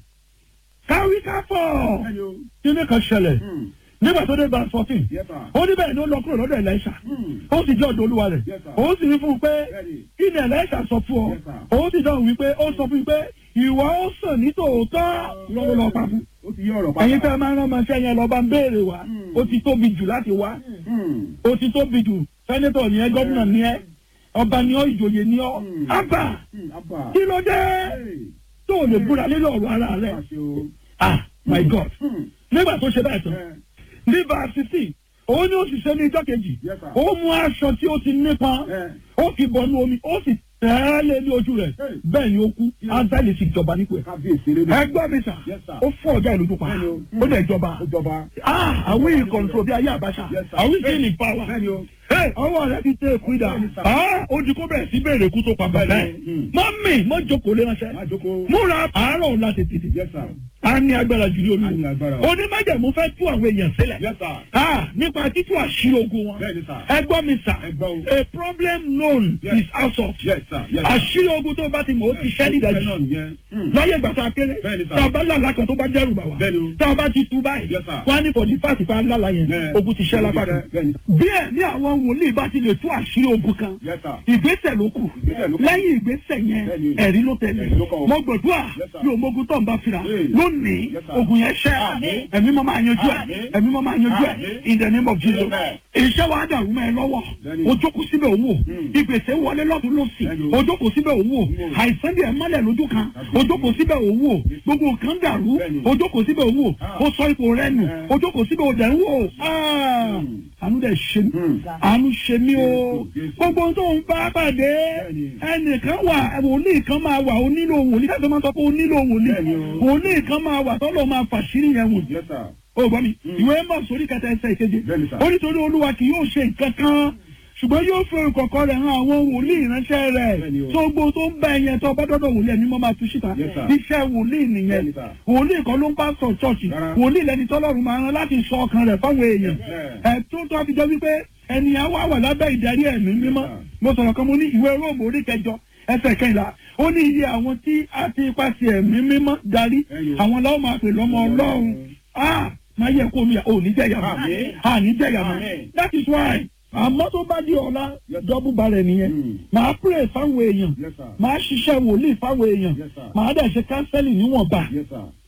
D: káwí káfọ̀
E: Bẹ́ẹ̀ni o.
D: kíní kan ṣẹlẹ̀
E: Hmm,
D: nígbà tó dé verse fourteen
E: Yes, sir.
D: ó ní bẹ́ẹ̀ ni ó lọ kúrò lọ́dọ̀ ẹ̀lẹ́ṣà
E: Hmm.
D: ó sì jẹ́ ọ̀dọ̀ olúwa rẹ̀
E: Yes, sir.
D: ó sì ní fún un pé
E: Bẹ́ẹ̀ni.
D: kí ni ẹ̀lẹ́ṣà sọ fún ọ
E: Yes, sir.
D: ó sì dáhùn wípé ó sọ fún mi pé ìwọ ó sàn ní tòótọ́ lọ́wọ́ lọ́ọ́ pa fún
E: Ó ti yí ọ̀rọ̀ padà.
D: ẹ̀yin tẹ́ ẹ máa ń rán ọmọọṣẹ́ yẹn lọ́ọ́ bá ń béèrè wá
E: Hmm.
D: ó ti tóbi jù láti wá
E: Hmm,
D: ó ti tóbi jù sẹ́nẹ́tọ̀ ni ẹ gọ́vùnà ni ẹ ọba ni ọ ìjòyè ni ọ
E: Hmm.
D: ábà
E: hmm, Abba.
D: kí ló dé
E: Hey.
D: tó o lè búra lórí ọ̀rọ̀ ara rẹ̀
E: Àṣẹ o.
D: ah my god
E: Hmm,
D: nígbà tó ṣe bẹ́ẹ̀ tán
E: eh,
D: ní varsity òun ni ó sì ṣe ní ijọ́ kejì
E: Yes, sir.
D: ó mú aṣọ tí ó ti nípọn
E: Eh.
D: ó fi bọnú omi ó sì tẹ́lẹ̀ ní ojú rẹ̀
E: Hey.
D: bẹ́ẹ̀ ni ó kú áńtẹ́lì sì jọba nípò ẹ̀.
E: Kábíyèsí eré náà.
D: ẹgbẹ́ mi sà
E: Yes, sir.
D: ó fọ́ ọ̀gá ìlú tó pa
E: Bẹ́ẹ̀ni o.
D: ó dẹ̀ jọba
E: Ó jọba.
D: ah àwọn èèyàn kọ̀ǹtró bí ayé àbáṣà
E: Yes, sir.
D: àwọn ìṣe ní power
E: Bẹ́ẹ̀ni o.
D: Hey, ọwọ́ rẹ̀ ti tẹ́ èkú ìdá
E: Bẹ́ẹ̀ni, sir.
D: ah ó di kó bẹ̀rẹ̀ sí bẹ̀rẹ̀ kú tó pa bàbá ẹ̀
E: Bẹ́ẹ̀ni, hmm.
D: mọ́mì mọ́ jókòó lé ránṣẹ́
E: Má jókòó.
D: múra àárọ̀ ọ̀la tètè
E: Yes, sir.
D: a ní agbára jù ní
E: A ní agbára.
D: olúwo onímájàmú fẹ́ tú àwọn èèyàn sílẹ̀
E: Yes, sir.
D: ah nípa títú àṣírí ogun wọn
E: Bẹ́ẹ̀ni, sir.
D: ẹ gbọ́ mi sà
E: Ẹ gbọ́ o.
D: a problem known
E: Yes.
D: is out of
E: Yes, sir. Yes, sir.
D: àṣírí ogun tó bá ti mọ̀ ó ti ṣẹ́
E: Bẹ́ẹ̀
D: nídàájú
E: náà nìyẹn. Hmm.
D: láyé ìgbà tá a kéré
E: Bẹ́ẹ̀ni, sir.
D: tá a bá lálàá kan tó bá dẹ́rù bà wá
E: Bẹ́ẹ̀ni o.
D: tá a bá ti tú báyìí
E: Yes, sir.
D: wọ́n á ní fọ̀dí fáàtì fáà lálàá yẹn
E: Bẹ́ẹ̀.
D: ogun ti ṣẹ́ lápá kan
E: Bẹ́ẹ̀ni.
D: bí ẹ̀ ní àwọn wòlíì bá ti lè tú àṣírí ogun kan
E: Yes, sir.
D: ìgbésẹ̀ ló kù
E: Ìgbésẹ̀ ló kù.
D: lẹ́yìn ìgbésẹ̀ yẹn
E: Bẹ́ẹ̀ni.
D: ẹ̀rí ló tẹ̀lé
E: Ẹ̀rí ló kàn ó.
D: mo gbàdúrà
E: Yes, sir.
D: bí òmogun tó ń bá fira
E: Hey.
D: lónìí
E: Yes, sir.
D: ogun yẹn ṣẹ́
E: Àmín.
D: ẹ̀mí mọ́ máa yanjú ẹ̀
E: Àmín.
D: ẹ̀mí mọ́ máa yanjú ẹ̀
E: Àmín.
D: in the name of Jesus
E: Amen.
D: iṣẹ́ wa dàrú mọ́ ẹ lọ́wọ́
E: Bẹ́ẹ̀ni.
D: o jókòó síbẹ̀ òun wò
E: Hmm.
D: ìgbésẹ̀ wọlé lọ́dún lọ́sì
E: Bẹ́ẹ̀ni.
D: o jókòó síbẹ̀ òun wò
E: Hmm.
D: àìsàn díẹ̀ mọ́lẹ̀ lójú kan o jókòó síbẹ̀ òun wò gbogbo nǹkan dàrú
E: Bẹ́ẹ̀ni.
D: o jókòó síbẹ̀ òun wò
E: Ah.
D: o sọ ipò rẹ nù
E: Eh.
D: o jókòó síbẹ̀ òun dẹ̀ ń wò Ah.
E: Hmm.
D: àánú dẹ̀ ṣe mí
E: Hmm.
D: àánú ṣe mí o
E: Jésù, Jésù.
D: gbogbo tó ń bá pàdé
E: Bẹ́ẹ̀ni.
D: ẹnìkan wà wòlíì kan máa wà ó nílò wòlíì káṣọ máa sọ pé ó nílò wòlíì
E: Bẹ́ẹ̀ni o.
D: wòlíì kan máa wà tọ́lọ̀ máa fàṣírí yẹn wò
E: Yes, sir.
D: ó gbọ́ mi ìwé mọ̀ sórí kẹta ẹsẹ̀ ìkeje
E: Bẹ́ẹ̀ni, sir.
D: ó nítorí olúwa kì yóò ṣe nǹkan kan ṣùgbọ́n yóò fi ìkọ̀kọ̀ rẹ̀ hàn àwọn wòlíì ìránṣẹ́ rẹ̀
E: Bẹ́ẹ̀ni o.
D: tó gbó tó ń bá ẹyẹ tó bá dọ́dọ̀ wòlíì ẹni mọ́ máa tú síta
E: Yes, sir.
D: iṣẹ́ wòlíì nìyẹn
E: Bẹ́ẹ̀ni, sir.
D: wòlíì kan ló ń bá sọ ṣọ́ọ̀ṣì
E: Rárá.
D: wòlíì lẹni tọ́lọ́run máa rán láti sọ ọkàn rẹ̀ fáwọn èèyàn
E: Yeah.
D: ẹ̀ tó tó fi jẹ́ wípé ènìyàn wà wà lábẹ́ ìdarí ẹ̀mí mímọ́
E: sir.
D: mo sọ̀rọ̀ kan mo ní ìwé róòmù orí kẹjọ ẹsẹ̀ kẹyìnlá ó ní iye àwọn tí a ti pàṣẹ ẹ̀mí mímọ́ darí
E: Ẹyọ.
D: àwọn làwọn máa pè lọ́mọ ọlọ́run ah máa yẹ kó mi ò ní jẹ̀yà mọ́
E: Àmín.
D: à ní jẹ̀yà mọ́
E: Àmín.
D: that is why àmọ́ tó bá di ọ̀la dọ́bù balẹ̀ nìyẹn
E: Hmm.
D: màá pray fáwọn èèyàn
E: Yes, sir.
D: màá ṣiṣẹ́ wòlíì fáwọn èèyàn
E: Yes, sir.
D: màá dẹ̀ ṣe kánsẹ́lì níwọ̀nba
E: Yes, sir.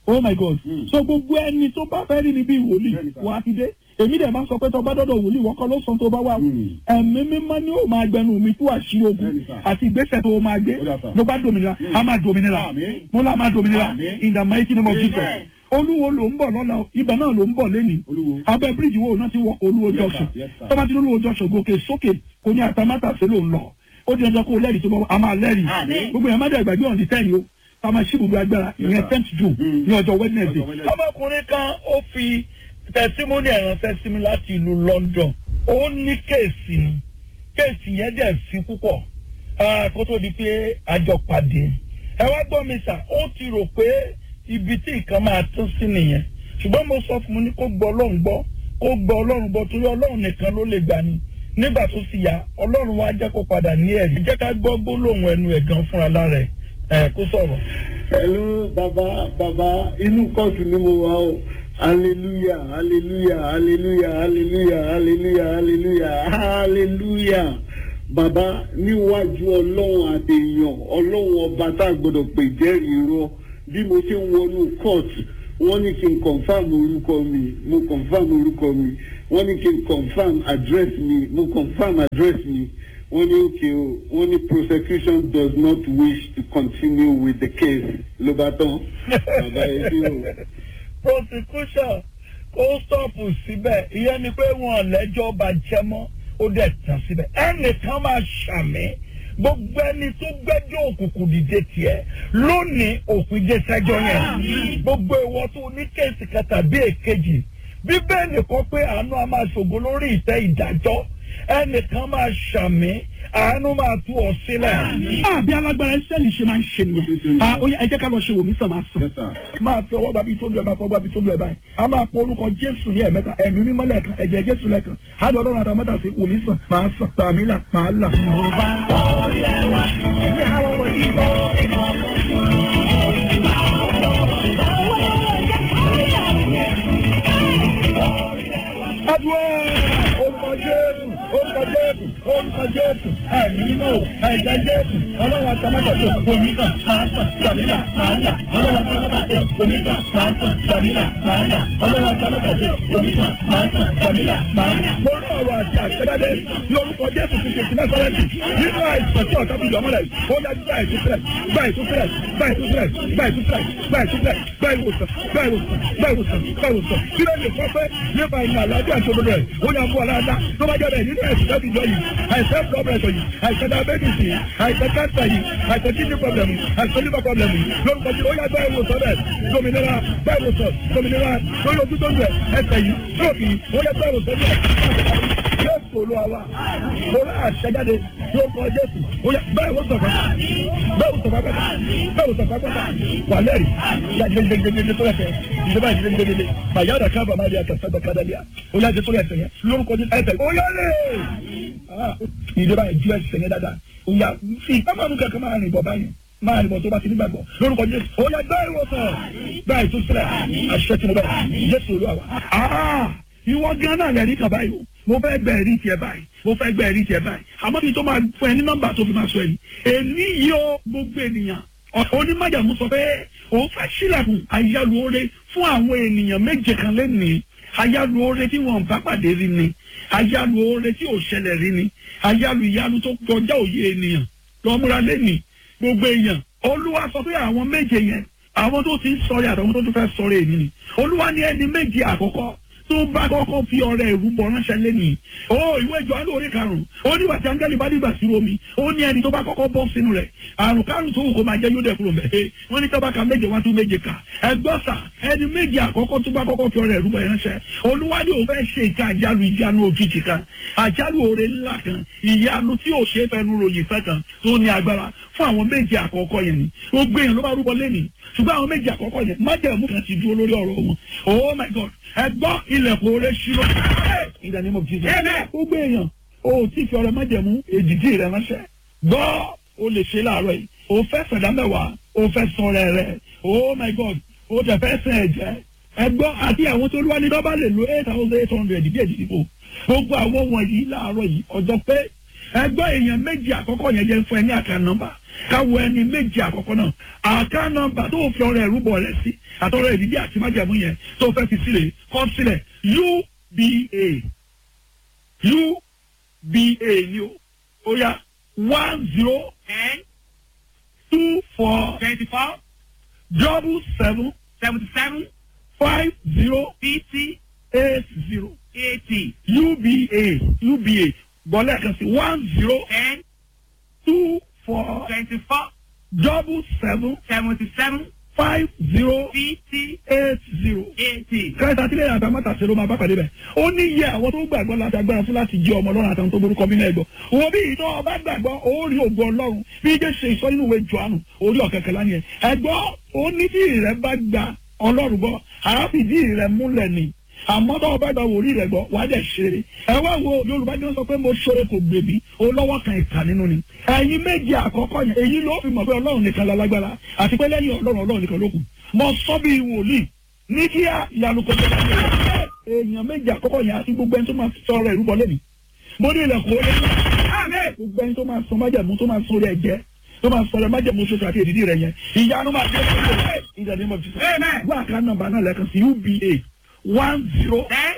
D: oh my god so gbogbo ẹni tó bá fẹ́ rí mi bí wòlíì
E: Bẹ́ẹ̀ni sà.
D: wà á ti dé èmi dẹ̀ máa sọ pé tó bá dọ́dọ̀ wòlíì wọ́n kọ́ ló sọ tó bá wà
E: Mm.
D: ẹ̀mí mímọ́ ni ó máa gbẹnu mi tú àṣírí ogun
E: Bẹ́ẹ̀ni sà.
D: àti ìgbésẹ̀ tó o máa gbé
E: Ó dà sà.
D: ló bá dominira a máa dominira
E: Àmín.
D: mo lá máa dominira
E: Àmín.
D: in the mighty name of Jesus
C: Amen.
D: olúwo ló ń bọ̀ lọ́la o, ibẹ̀ náà ló ń bọ̀ lẹ́nìí
E: Olúwo.
D: abẹ́ bíríìjì wo náà ti wọ olúwo
E: Yes, sir.
D: junction
E: Yes, sir.
D: tọ́ba ti ní olúwo junction gòkè sókè kò ní àtàmátàsé ló ń lọ ó di ọjọ́ kó o lẹ́rìí tó bọ́ a máa lẹ́rìí
C: Àmín.
D: gbogbo yẹn má dẹ̀ gbàgbé ọ̀n di tẹ́yìn o a máa ṣí gbogbo agbára ìyẹn
E: sir.
D: tenth june
E: Mm.
D: ní ọjọ́ wednesday.
E: Ọjọ́ Wednesday.
D: ọmọkùnrin kan ó fi tẹsímọ́nì ẹ̀ránṣẹ́ sí mi láti ìlú london ó ní kéèsì ni kéèsì yẹn dẹ̀ fi púpọ̀ ah, kó tó di pé àjọ pàdé ẹ wá gbọ́ mi sà ó ti rò pé ibi tí nǹkan máa tún sí nìyẹn ṣùgbọ́n mo sọ fún un ní kó gbọ́ ọlọ́run gbọ́ kó gbọ́ ọlọ́run gbọ́ torí ọlọ́run nìkan ló lè gbà ní nígbà tó sì yá ọlọ́run wá jẹ́ kó padà ní ẹ̀rí jẹ́ ká gbọ́ gbólóhùn ẹnu ẹ̀ gan fúnra lára ẹ̀ ẹ̀ kó sọ̀rọ̀.
F: Hello, bàbá bàbá inú kóòtù ni mo wà o. Hallelujah, hallelujah, hallelujah, hallelujah, hallelujah, hallelujah, hallelujah. Bàbá níwájú ọlọ́run àtẹ̀yàn ọlọ́run ọba tá a gbọ́dọ̀ pè jẹ́rìí irọ́ bí mo ṣe ń wọnú kóòtù wọ́n ní kí n confam orúkọ mi mo confam orúkọ mi wọ́n ní kí n confam address mi mo confam address mi wọ́n ní okay o wọ́n ní prosecution does not wish to continue with the case ló bá tán bàbá yẹn bí o.
D: prosecution kó stọ́ọ̀pù síbẹ̀ ìyẹn ni pé wọn lẹ́jọ́ bá jẹ́ mọ́ ó dẹ̀ tán síbẹ̀ ẹnìkan máa ṣàmì gbogbo ẹni tó gbẹ́jọ́ òkùnkùn dìde tiẹ̀ lónìí òfin dé sẹ́jọ́ yẹn gbogbo ìwọ tó ní kéèsì kan tàbí èkejì bíbélì kọ pé àánú a máa ṣògo lórí ìtẹ́ ìdájọ́ ẹnìkan máa ṣàmì àánú máa tú ọ sílẹ̀. àbí alágbára ẹsẹ̀lì ṣe máa ń ṣe nìyẹn. a ó yẹ ẹ jẹ́ ká lọ ṣe wòmí sàn máa sàn.
E: Yes, sir.
D: máa fi ọwọ́ gbàbí tó lu ẹ̀ máa fọwọ́ gbàbí tó lu ẹ̀ báyìí. a máa pọ orúkọ jésù ní ẹ̀mẹ́ta ẹ̀mí mímọ́ lẹ́ẹ̀kan ẹ̀jẹ̀ jésù lẹ́ẹ̀kan. á lọ lọ́rùn àtàwọn mẹ́ta sí wòmí sàn máa sàn tàmí là máa là. Adúlọ́ orúkọ Jésù orúkọ Jésù orúkọ Jésù ẹ̀mí mímọ́ o ẹ̀jẹ̀ Jésù ọlọ́run àtàmọ́tàtò omíkà máa sàn tàmílà máa là ọlọ́run àtàmọ́tàtò omíkà máa sàn tàmílà máa là ọlọ́run àtàmọ́tàtò omíkà máa sàn tàmílà máa là. mo rí ọ̀rọ̀ àti àṣẹ́dáde lórúkọ Jésù ti ṣètì náà sọ́lẹ́tì nínú àìsàn tí ọ̀tá fi yọ̀ mọ́lẹ̀ ó yá gbà ìtúsílẹ̀ gbà ìtúsílẹ̀ gbà ìtúsílẹ̀ gbà ìtúsílẹ̀ gbà ìtúsílẹ̀ gbà ìwòsàn gbà ìwòsàn gbà ìwòsàn gbà ìwòsàn kí ló lè sọ pé nípa ìrìn àlàáfíà tó lórí ẹ̀ ó yà fún ọ̀làdá tó bá jẹ́ bẹ́ẹ̀ nínú ẹ̀sìn láti jọ yìí àìsàn pọ́blẹ̀tọ̀ yìí àìsàn diabetes yìí àìsàn cancer yìí àìsàn kidney problem yìí àìsàn liver problem yìí lórúkọ tí ó yà gbá ìwòsàn bẹ́ẹ̀ dominira gbá ìwòsàn dominira lórí ojú tó ń bẹ̀ ẹsẹ̀ yìí stroke yìí ó yà gbá ìwòsàn bẹ́ẹ̀ jésù olúwa mo rà àṣẹjáde lórúkọ jésù ó yà gbá ìwòsàn bẹ́ẹ̀ gbá ìwòsàn bẹ́ẹ̀ gbá ìwòsàn bẹ́ẹ̀ wà lẹ́rìí yà jẹjẹjẹjẹjẹ tó yẹ fẹ́ ìjọba ìjẹjẹjẹjẹ bàyàdà kábà má di àkàtàgbà kádàlíà ó yà jẹ tó yẹ fẹ́ yẹn lórúkọ jésù ẹsẹ̀ ó yà lè ìjọba ìjú ẹsẹ̀ yẹn dáadáa ó yà fi ìpamọ́ kankan máa rìn bọ̀ báyìí máa rìn bọ̀ tó bá ti nígbàgbọ́ lórúkọ jésù ó yà gbá ìwòsàn gbá ìtúsílẹ̀ àṣẹ tí mo bẹ̀ jésù olúwa wa. ìwọ gan náà lẹ́rìí kan báyìí o mo fẹ́ gbẹ ẹ̀rí tiẹ̀ báyìí mo fẹ́ gbẹ ẹ̀rí tiẹ̀ báyìí àmọ́ kí n tó máa fún ẹ ní nọ́mbà tó fi máa sọ ẹ̀rí èmi yìí ó gbogbo ènìyàn onímọ̀jàmú sọ pé òun fẹ́ sílẹ̀kùn àyálù oore fún àwọn ènìyàn méje kan lẹ́nìí àyálù oore tí wọn bá pàdé rí ni àyálù oore tí ò ṣẹlẹ̀ rí ni àyálù ìyanu tó kọjá òye ènìyàn lọ́múra lẹ́nìí gbogbo èèyàn olúwa sọ pé àwọn méje yẹn àwọn tó ti ń sọ̀rọ̀ àtàwọn tó tún fẹ́ sọ̀rọ̀ èmi ni olúwa ní ẹni méje àkọ́kọ́ tó bá kọ́kọ́ fi ọrẹ ìrúbọ ránṣẹ́ lẹ́nìí ó ìwé ìjọ alẹ́ orí karùn-ún ó ní wàtí áńgẹ́lì bá dìgbà sí omi ó ní ẹni tó bá kọ́kọ́ bọ́ sínú rẹ̀ àrùn karùn tó wù kó máa jẹ́ yóò dẹ̀ kúrò mẹ́ wọ́n ní tọ́ba ka méje wá tún méje kà ẹgbọ́n sà ẹni méje àkọ́kọ́ tó bá kọ́kọ́ fi ọrẹ ìrúbọ ránṣẹ́ olúwadì ò fẹ́ ṣe ìka àjálù ìjánu òjijì kan àjálù oore ńlá kan ìyanu tí ò ṣe é fẹnu ròyìn fẹ́ kan tó ní agbára fún àwọn méje àkọ́kọ́ yẹn ni gbogbo èèyàn ló bá rúbọ lẹ́nìí ṣùgbọ́n àwọn méje àkọ́kọ́ yẹn májẹ̀mú kan ti dúró lórí ọ̀rọ̀ wọn oh my god ẹ gbọ́ ilẹ̀kùn oore ṣírò in the name of jesus gbogbo èèyàn o tí fi ọrẹ májẹ̀mú èdìdí rẹ ránṣẹ́ gbọ́ o lè ṣe láàárọ̀ yìí o fẹ́ sẹ̀dá mẹ́wàá o fẹ́ sọ̀rọ̀ rẹ oh my god o tẹ̀ fẹ́ sẹ̀ ẹ̀jẹ̀ ẹ gbọ́ àti àwọn tó lúwa ní dọ́bà lè lo eight thousand eight hundred bí èdìdí kò gbogbo àwọn wọ̀nyí láàárọ̀ yìí ọjọ́ pé ẹgbẹ́ èèyàn méjì àkọ́kọ́ yẹn jẹ́ fún ẹ ní àkàn nọ́mbà káwọ ẹni méjì àkọ́kọ́ náà àká nọ́mbà tó fi ọrẹ ẹrúbọ rẹ sí àtọrọ ìdílé àti májàmú yẹn tó fẹ́ fi sílẹ̀ kọ sílẹ̀ uba uba ni o ó yá one zero
E: ten
D: two four
E: twenty four
D: double seven
E: seventy seven
D: five zero
E: fifty
D: eight zero
E: eighty
D: uba uba bọ́lá kan sí one zero
E: ten
D: two four
E: twenty four
D: double seven
E: seventy seven
D: five zero
E: fifty
D: eight zero.
E: eighty.
D: kẹta àtìlẹyìn àtàmọ́tà ṣe ló máa bá pàdé bẹ̀. ó ní iye àwọn tó gbàgbọ́ láti agbára fún láti jẹ́ ọmọ ọlọ́run àtàwọn tó borúkọ mí náà gbọ́. wo bí ìtọ́ ọba gbàgbọ́ ó rí ògo ọlọ́run bí ijé ṣe ìsọ nínú ìwé jọ̀ánù orí ọ̀kẹ́kẹ́ lánìí ẹ̀. ẹ̀gbọ́ ó ní tí ìrẹ́ bá gba ọlọ́run gbọ́ àáfìdí ìrẹ́ múlẹ̀ ni àmọ́ tó o bá gba wòlíì rẹ̀ gbọ́ wà á dẹ̀ ṣeré ẹ wá wo yorùbá ní wọ́n sọ pé mo ṣoore kò gbèbí o lọ́wọ́ kan ìkà nínú ni ẹ̀yin méjì àkọ́kọ́ yẹn èyí ló fi mọ̀ pé ọlọ́run nìkan lálágbára àti pé lẹ́yìn ọlọ́run ọlọ́run nìkan ló kù mo sọ bí wòlíì ní kí á ìyanu kò tó láti rẹ̀ èèyàn méjì àkọ́kọ́ yẹn àti gbogbo ẹni tó máa sọ ọ̀rọ̀ ìrúbọ lẹ́nu mo ní ilẹ̀kùn ó lé gbogbo ẹni tó máa sọ májàmú tó máa sọ orí ẹ̀jẹ̀ tó máa sọ ọ̀rọ̀ májàmú ṣoṣo àti èdìdí rẹ̀ yẹn ìyanu máa dé ìdàdí mọ̀ jùlọ wọ́n àká nọ́mbà náà lẹ́ẹ̀kan sí uba one zero
E: ten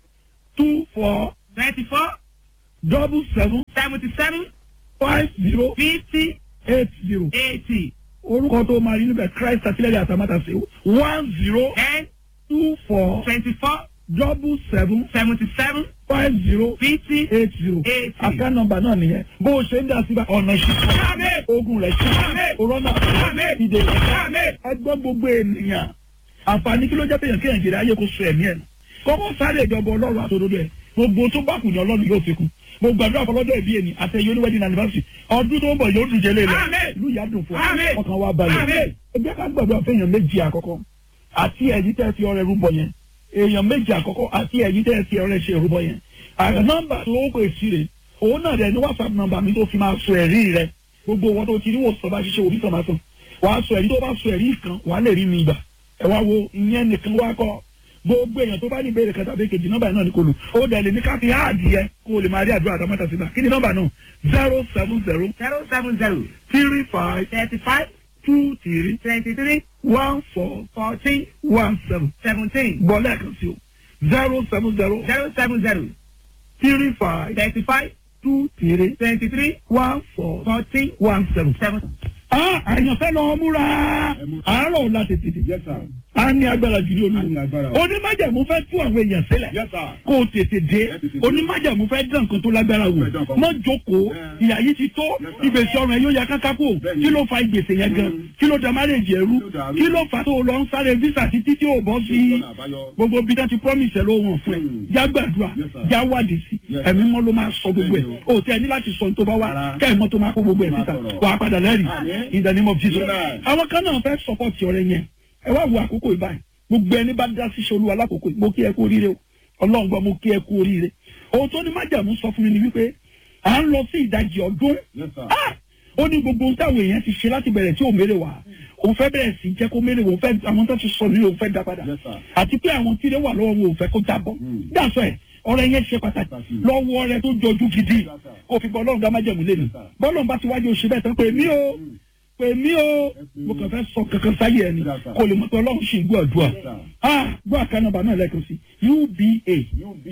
D: two four
E: twenty four
D: double seven
E: seventy seven
D: five zero
E: fifty
D: eight zero
E: eighty
D: orúkọ tó máa rí níbẹ̀ christ àtìlẹ́yìn àtàmátàsé one zero
E: ten
D: two four
E: twenty four
D: double seven
E: seventy seven
D: five zero
E: fifty
D: eight zero
E: eighty.
D: àká nọ́mbà náà nìyẹn bó o ṣe ń dá síbà ọ̀nà ìṣiṣẹ́ ogun rẹ̀ ṣe òrọ́nà ìdè rẹ̀ ẹgbọ́n gbogbo ènìyàn àǹfààní kí ló jẹ́ péyàn kéèyàn jèrè ayé kó so ẹ̀mí ẹ̀ nù kọ́kọ́ sáré ìjọba ọlọ́run àtòdodo ẹ̀ gbogbo tó bá kù ní ọlọ́run yóò fi kù mo gbàdúrà fọlọ́dọ̀ ìbí ẹni àtẹ̀yẹ oníwẹ́dìn anniversary ọdún tó ń bọ̀ yóò dùn jẹ́lé lọ ìlú ìyá dùn fún wa ọkàn wa balẹ̀ ẹgbẹ́ ká gbàdúrà fẹ́yàn méjì àkọ́kọ́ àti ẹ̀yìn tẹ́ fi ọrẹ rúbọ yẹn èèyàn méjì àkọ́kọ́ àti ẹ̀yìn tẹ́ fi ọrẹ ṣe rúbọ yẹn àgbà nọ́mbà tó ó pè sí rè òun náà rẹ̀ ní whatsapp nọ́mbà mi tó fi máa sọ ẹ̀rí rẹ̀ gbogbo wọn tó ti rí wò sọ bá ṣiṣẹ́ òbí sọ máa sọ wàá sọ ẹ̀rí tó bá sọ ẹ̀rí kan wàá lè rí mi gbà ẹ wá wo ìyẹn nìkan wá kọ́ gbogbo èèyàn tó bá ní ìbéèrè kẹta bíi kejì nọ́mbà náà ní kò lù ó dẹ̀ lè ní ká fi háàdì yẹ kó o lè máa rí àdúrà àtàmọ́tà sígbà kí ni nọ́mbà náà zero seven zero
E: zero seven zero
D: three five
E: thirty five
D: two three
E: twenty three
D: one four
E: fourteen
D: one seven
E: seventeen
D: gbọ́ lẹ́ẹ̀kan sí o zero seven zero
E: zero seven zero
D: three five
E: thirty five
D: two three
E: twenty three
D: one four
E: fourteen
D: one seven.
E: seven.
D: Ah, àyànfẹ́ lọ múra àárọ̀ ọ̀la tètè
F: Yes, sir.
D: a ní agbára jù ní
F: A ní
D: olúwo
F: agbára.
D: onímájàmú fẹ́ tú àwọn èèyàn sílẹ̀
F: Yes, sir.
D: kó o tètè dé
F: Ẹ tètè dé.
D: onímájàmú fẹ́ dán nǹkan tó lágbára wò
F: Fẹ́ dán nǹkan
D: mọ́ jókòó
F: Ẹ.
D: ìyá yìí ti tó
F: Yes, sir.
D: ìgbésí ọrùn ẹ yóò ya káká kó
F: Bẹ́ẹ̀ni.
D: kí ló fa ìgbésẹ̀ yẹn gan
F: Mm.
D: kí ló da márèjì ẹrú
F: Kí ló dàrú?
D: kí ló fa tó o lọ ń sáré visa títí tí o bọ́ sí
F: Lọ́nà àbáyọ.
D: gbogbo bí wọ́n ti promise ẹ ló wọ̀n fún ẹ
F: Mm.
D: já gbàdúrà
F: Yes, sir.
D: já wádìí sí
F: Yes,
D: ẹ̀mí mọ́ ló máa sọ gbogbo ẹ̀
F: Bẹ́ẹ̀ni
D: o tẹ ní láti sọ ní tó bá wá
F: Rárá.
D: kẹ́ ẹ̀ mọ́ tó máa kó gbogbo ẹ̀
F: Máa
D: síta
F: sọ̀rọ̀.
D: wàá padà lẹ́rìí
F: Àmín.
D: in the name of Jesus
F: Amen.
D: àwọn kan náà fẹ́ support ọ̀rẹ́ yẹn ẹ wá wo àkókò ìbáyìí gbogbo ẹni bá dá sí ṣolú alákòókò yìí mo kí ẹ kú oríire o ọlọ́run gbọ́ mo kí ẹ kú oríire ohun tó ní májàmú sọ fún mi ni wípé à ń lọ sí ìdajì ọdún
F: Yes, sir.
D: Ah! ó ní gbogbo ohun táwọn èèyàn ti ṣe láti bẹ̀rẹ̀ tí ò mérè wá òun fẹ́ bẹ̀rẹ̀ sí jẹ́ kó mérè wò òun fẹ́ àwọn tó ti sọ nílò òun fẹ́ dá padà
F: Yes, sir.
D: àti pé àwọn tí ilé wà lọ́wọ́ wọn ò fẹ́ kó jábọ́
F: Mm.
D: dáṣọ ẹ̀ ọ̀rẹ́ yẹn ṣe pàtàkì
F: Pàtàkì.
D: lọ́wọ́ rẹ tó jọjú gidi
F: Yes, sir.
D: kó fi bọ́ ọlọ́run dá májẹ̀mú lé mi
F: Yes, sir.
D: bọ́lọ̀ bá ti wájú oṣù bẹ́ẹ̀ tán pé mí o pè mí o
F: pè
D: mo
F: mí.
D: kàn fẹ́ sọ kankan sáyé ẹni
F: Yes, sir.
D: kó lè mọ̀ pé ọlọ́run ṣì ń gbọ́ àdúrà
F: Yes, sir.
D: ah gbọ́ àkànnàbà náà lẹ́ẹ̀kan sí uba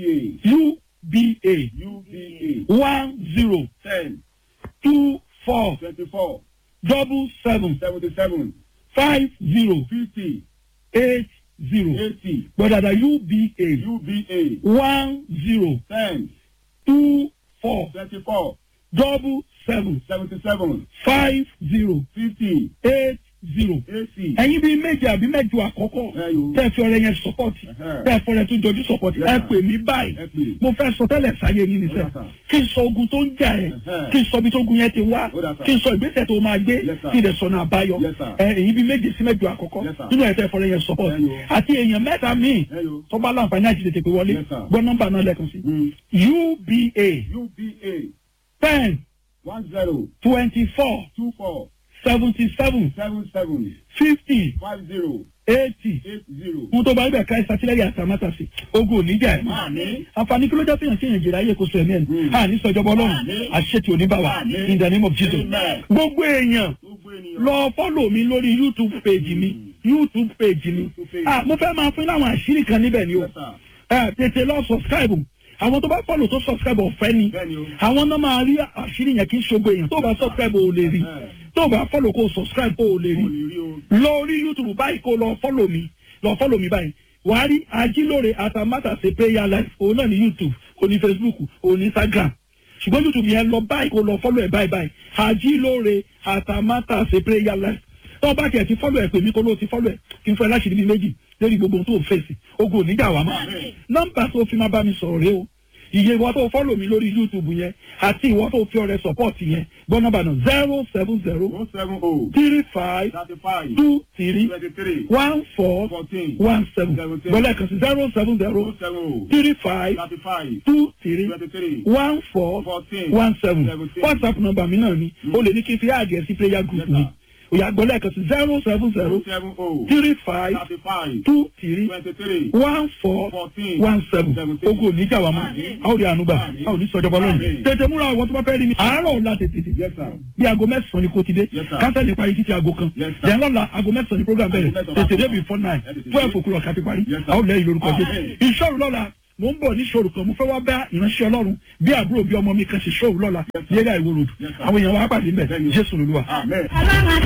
F: UBA.
D: uba
F: UBA.
D: one zero
F: Ten.
D: two four
F: Twenty-four.
D: double seven
F: Seventy-seven.
D: five zero
F: Fifty.
D: eight zero
F: Eighty.
D: gbọ́dọ̀dà uba
F: UBA.
D: one zero
F: Ten.
D: two four
F: Twenty-four.
D: double seven
F: Seventy-seven.
D: five zero
F: Fifty.
D: eight zero.
F: Eighty.
D: ẹ̀yin bíi méje àbí mẹ́jọ àkọ́kọ́
F: Ẹ yo.
D: tẹ́ ẹ fi ọ̀rẹ́ yẹn sọ́pọ̀tì
F: Ẹhẹ́.
D: tẹ́ ẹ fọ̀rẹ́ tó jọjú sọ́pọ̀tì ẹ
F: Yes,
D: pè mí báyìí
F: Ẹ pè.
D: mo fẹ́ sọ tẹ́lẹ̀ sáyé yín ni sẹ́
F: Yes, sir.
D: kí n sọ ogun tó ń jà ẹ́
F: Ẹhẹ́.
D: kí n sọ ibi tó ogun yẹn ti wá
F: Ó dà, sir.
D: kí n sọ ìgbésẹ̀ tó máa gbé
F: Yes, sir.
D: kí n lè sọ̀nà àbáyọ
F: Yes, sir.
D: ẹ ẹ̀yin bíi méje sí mẹ́jọ àkọ́kọ́
F: Yes, sir.
D: nínú ẹ̀ tẹ́ ẹ fọ̀rẹ́ yẹn sọ́pọ̀tì
F: Ẹ yo.
D: àti èèyàn mẹ́ta míì
F: Ẹ yo.
D: tó bá láǹfààní àti tètè pé wọlé
F: Yes, sir.
D: gbọ́ nọ́mbà náà lẹ́ẹ̀kan sí
F: Mm.
D: uba
F: UBA.
D: ten
F: One zero.
D: twenty four
F: Two four.
D: seventy seven
F: Seven seven.
D: fifty
F: Five zero.
D: eighty
E: eight zero.
D: fún tó bá ibẹ̀ ká ìsàtìlẹ́yìn àtàmátàsí ogun oníjà ẹ̀
E: Àmín.
D: àǹfààní kí ló jẹ́ fihàn sí ìyànjẹ́ ayé kò sọ ẹ̀mí ẹ̀
E: Mm.
D: àní sọjọba ọlọ́run
E: Àmín.
D: àṣetì oníbàwà
E: Àmín.
D: in the name of Jesus
E: Amen.
D: gbogbo èèyàn
E: Gbogbo ènìyàn.
D: lọ fọ́lọ̀ mi lórí youtube page mi youtube page mi
E: YouTube page.
D: ah mo fẹ́ máa fún láwọn àṣírí kan níbẹ̀ ni o
E: Yes, sir.
D: ẹ tètè lọ subscribe àwọn tó bá fọ́lọ̀ tó subscribe ọ̀fẹ́ ni
E: Bẹ́ẹ̀ni o.
D: àwọn náà máa rí àṣírí yẹn kí n ṣogo èèyàn tó bá subscribe ò lè rí tó bá fọ́lọ̀ kó subscribe ò lè rí
E: Mo lè rí o.
D: lórí youtube báyìí kó lọ fọ́lọ̀ mi lọ fọ́lọ̀ mi báyìí wàá rí ajílóore àtàmátàsé prayer life òun náà ní youtube òun ní facebook òun ní instagram ṣùgbọ́n youtube yẹn lọ báyìí kó lọ fọ́lọ̀ ẹ̀ báyìí báyìí ajílóore àtàmátàsé prayer life tó bá tiẹ̀ ti fọ́lọ̀ ẹ̀ pè mí kó ló ti fọ́lọ̀ ẹ̀ kí n fẹ́ láṣìírí mi méjì lórí gbogbo ohun tó ń fèsì ogun oníjà wà mọ́ nọ́mbà tó fi máa bá mi sọ̀rọ̀ rẹ o iye ìwọ tó fọ́lọ̀ mi lórí youtube yẹn àti ìwọ tó fi ọrẹ support yẹn gbọ́ nọ́mbà náà zero seven zero
E: One seven oh.
D: three five
E: Thirty five.
D: two three
E: Twenty three.
D: one four
E: Fourteen.
D: one seven
E: Seventeen.
D: gbọ́dọ̀ kan sí zero seven zero
E: One seven oh.
D: three five
E: Thirty five.
D: two three
E: Twenty three.
D: one four
E: Fourteen.
D: one seven
E: Seventeen.
D: whatsapp number mi náà ni o lè ní kí n fi àgẹ̀ sí prayer group
E: Yes,
D: mi
E: sir.
D: òyà gbọ́dọ̀ kan sí zero seven zero
E: One seven oh.
D: three five
E: Thirty five.
D: two three
E: Twenty three.
D: one four
E: Fourteen.
D: one seven
E: Seventeen.
D: ogun oníjà wa mọ́ a ó rí àánú gbà a ò ní sọjọba lónìí
E: Àmín.
D: tètè múra àwọn tó bá fẹ́ rí mi àárọ̀ ọ̀la tètè
E: Yes, sir.
D: bí aago mẹ́sàn-án ni kò ti dé
E: Yes, sir.
D: kánsẹ́lì parí títí aago kan
E: Yes, sir.
D: yẹn lọ́la aago mẹ́sàn-án ni program bẹ̀rẹ̀
E: Aago mẹ́sàn-án
D: tètè
E: bá
D: dé before nine
E: Ẹ tètè
D: twelve
E: dé.
D: o'clock àti parí
E: Yes, sir.
D: a ó lẹ́yìn lórúkọ jésù
E: Amen.
D: ìṣòro lọ́la mò ń bọ̀ ní ìṣòro kan mo fẹ́ wá bá ìránṣẹ́ ọlọ́run bí àbúrò bí ọmọ mi kan ṣe ṣòro lọ́la
E: Yes, sir.
D: ní eré àìwò road
E: Yes, sir.
D: àwọn èèyàn wa pàdé mbẹ̀
E: Bẹ́ẹ̀ni.
D: jésù lolúwa.
E: Amen.
C: ọlọ́run